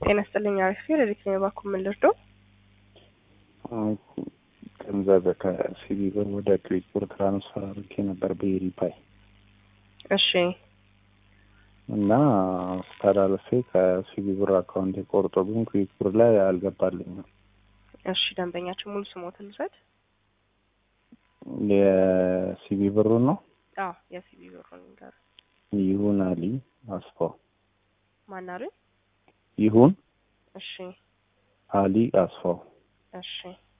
ጤና ይስጥልኝ አሪፍ ረዲት ነው የባኩ ምን ልርዳው? ገንዘብ ከሲቢ ብር ወደ ክዊክ ብር ትራንስፈር አድርጌ ነበር በኢሪፓይ እሺ እና ተላልፌ ከሲቢ ብር አካውንት የቆርጦ ግን ክዊክ ብር ላይ አልገባልኝም። እሺ ደንበኛችን ሙሉ ስሞትን ልውሰድ? የሲቢ ብሩን ነው አዎ የሲቢ ብሩን ንገር። ይሁን አሊ አስፋው ማን አሉኝ? ይሁን እሺ አሊ አስፋው እሺ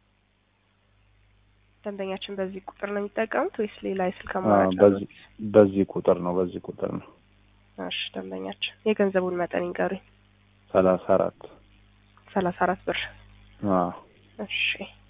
ደንበኛችን በዚህ ቁጥር ነው የሚጠቀሙት ወይስ ሌላ የስልክ አማራጭ አሉት? በዚህ ቁጥር ነው በዚህ ቁጥር ነው እሺ ደንበኛችን የገንዘቡን መጠን ይንገሩኝ። ሰላሳ አራት ሰላሳ አራት ብር አዎ እሺ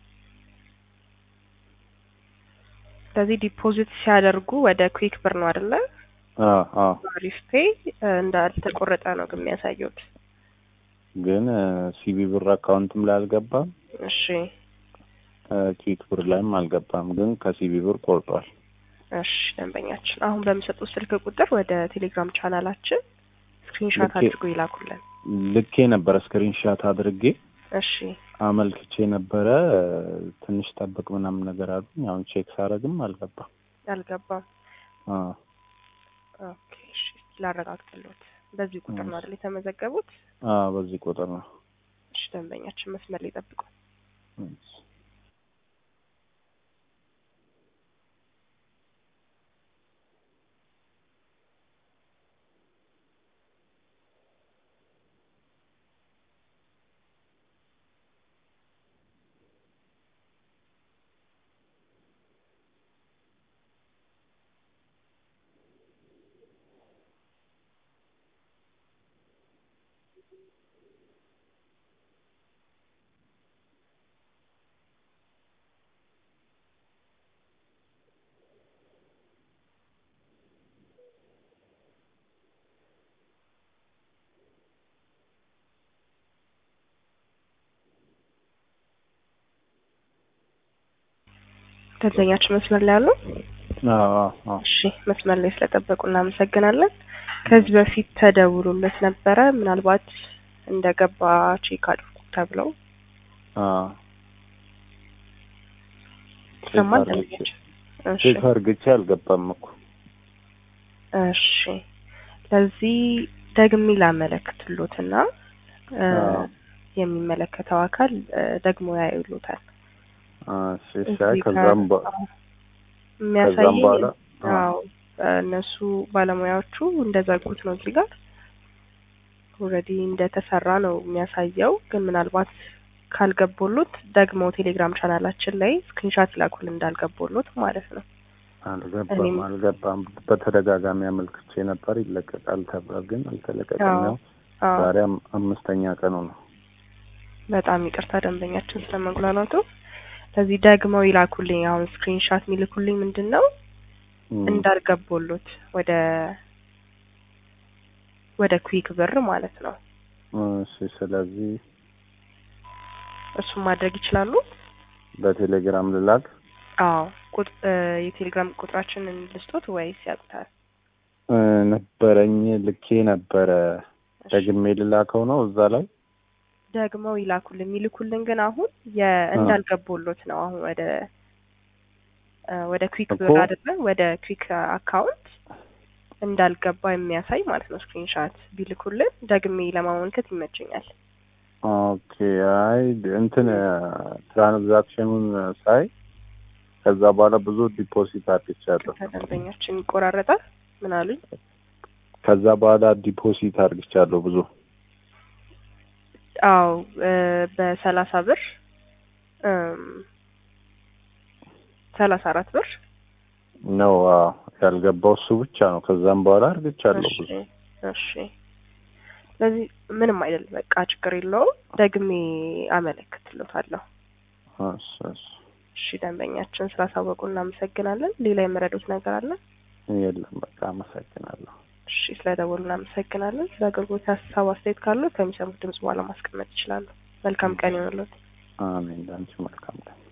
ስለዚህ ዲፖዚት ሲያደርጉ ወደ ኩዊክ ብር ነው አይደለ? አዎ አዎ አሪፍ ፔይ እንዳልተቆረጠ ነው ግን የሚያሳየውት። ግን ሲቢ ብር አካውንትም ላይ አልገባም እሺ ኪክ ብር ላይም አልገባም፣ ግን ከሲቢ ብር ቆርጧል። እሺ ደንበኛችን አሁን በሚሰጡት ስልክ ቁጥር ወደ ቴሌግራም ቻናላችን ስክሪንሻት ልኬ- አድርጎ ይላኩልን። ልኬ ነበረ ስክሪንሻት አድርጌ እሺ አመልክቼ ነበረ። ትንሽ ጠብቅ ምናምን ነገር አሉኝ። አሁን ቼክ ሳረግም አልገባም። አልገባም። አዎ ኦኬ እሺ ላረጋግጥልዎት። በዚህ ቁጥር ነው አይደል የተመዘገቡት? አዎ፣ በዚህ ቁጥር ነው። እሺ ደንበኛችን መስመር ላይ ጠብቁ። ደንበኛችን መስመር ላይ አሉ? አዎ አዎ አዎ። እሺ መስመር ላይ ስለጠበቁ እናመሰግናለን። ከዚህ በፊት ተደውሎለት ነበረ ምናልባት እንደገባ ቼክ አድርጉ ተብለው አዎ ይሰማል ቼክ አድርጌ- ደንበኛችን? እሺ ቼክ አድርግቼ አልገባም እኮ። እሺ ለዚህ ደግሜ ላመለክትሎትና እ፣ አዎ። የሚመለከተው አካል እ፣ ደግሞ ያዩሎታል። እሺ እሺ። እዚህ አይ ከዛም በ- ጋር ከዛም የሚያሳየኝ በኋላ አዎ እነሱ ባለሙያዎቹ እንደዘጉት ነው። እዚህ ጋር ኦልሬዲ እንደተሰራ ነው የሚያሳየው። ግን ምናልባት ካልገቦሉት ደግሞ ቴሌግራም ቻናላችን ላይ ስክሪንሻት ይላኩል እንዳልገቦሉት ማለት ነው። አልገባም እኔም- አልገባም። በተደጋጋሚ አመልክቼ ነበር ይለቀቃል ተብሏል፣ ግን አልተለቀቀም። አዎ ያው አዎ ዛሬ አም- አምስተኛ ቀኑ ነው። በጣም ይቅርታ ደንበኛችን ስለመጉላላቱ። ስለዚህ ደግመው ይላኩልኝ። አሁን ስክሪንሻት የሚልኩልኝ ምንድን ነው እም፣ እንዳልገቦሉት ወደ ወደ ኩዊክ ብር ማለት ነው። እሺ። ስለዚህ እሱን ማድረግ ይችላሉ። በቴሌግራም ልላክ። አዎ ቁጥ እ፣ የቴሌግራም ቁጥራችንን ልስጦት ወይስ ያውቁታል? እ፣ ነበረኝ ልኬ ነበረ። እሺ። ደግሜ ልላከው ነው እዛ ላይ ደግመው ይላኩልን። የሚልኩልን ግን አሁን የእንዳልገቦሎት ነው። አሁን ወደ እ፣ ወደ ኩዊክ እኮ- ብር አይደለ ወደ ኩዊክ አካውንት እንዳልገባ የሚያሳይ ማለት ነው። ስክሪንሻት ቢልኩልን ደግሜ ለማመልከት ይመቸኛል። ኦኬ። አይ እንትን ትራንዛክሽኑን ሳይ ከዛ በኋላ ብዙ ዲፖዚት አድርግቻለሁ። ከደንበኛችን ይቆራረጣል። ምን አሉኝ? ከዛ በኋላ ዲፖዚት አድርግቻለሁ ብዙ አዎ እ፣ በሰላሳ ብር እም፣ ሰላሳ አራት ብር ነው አዎ። ያልገባው እሱ ብቻ ነው። ከዛም በኋላ አድርግቻለሁ እሺ ብዙ እሺ። ስለዚህ ምንም አይደል፣ በቃ ችግር የለውም። ደግሜ አመለክትሎታለሁ። እሺ፣ እሺ። እሺ ደንበኛችን ስላሳወቁ እናመሰግናለን። ሌላ የመረዱት ነገር አለ? የለም በቃ አመሰግናለሁ። እሺ ስለደወሉ እናመሰግናለን። ስለ አገልግሎት ሀሳብ አስተያየት ካሉ ከሚሰሙት ድምጽ በኋላ ማስቀመጥ ይችላሉ። መልካም ቀን ይሆንልዎት። አሜን። ለአንቺ መልካም ቀን